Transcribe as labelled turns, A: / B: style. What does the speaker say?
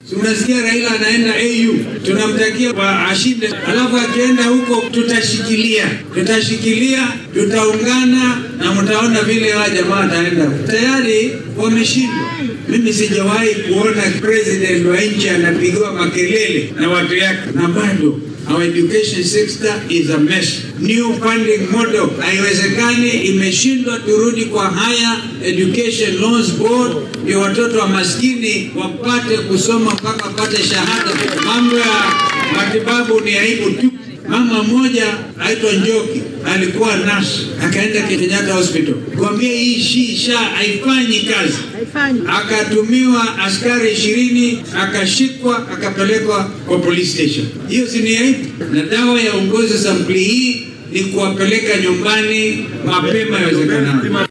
A: Tunasikia Raila anaenda AU, tunamtakia kwa ashinde, alafu akienda huko tutashikilia, tutashikilia, tutaungana na mtaona vile hawa jamaa wataenda. Tayari wameshindwa. Mimi sijawahi kuona president wa nchi anapigiwa makelele na watu yake, na bado Our education sector is a mess. New funding model haiwezekani, imeshindwa. Turudi kwa Higher Education Loans Board ndio watoto wa maskini wapate kusoma mpaka wapate shahada. Mambo ya matibabu ni aibu tu. Mama mmoja aitwa Njoki alikuwa nurse, akaenda Kenyatta Hospital kuambia hii shisha haifanyi kazi, akatumiwa askari ishirini, akashikwa, akapelekwa kwa police station. Hiyo si ni aibu? Na dawa ya uongozi sampuli hii ni kuwapeleka nyumbani mapema iwezekanavyo.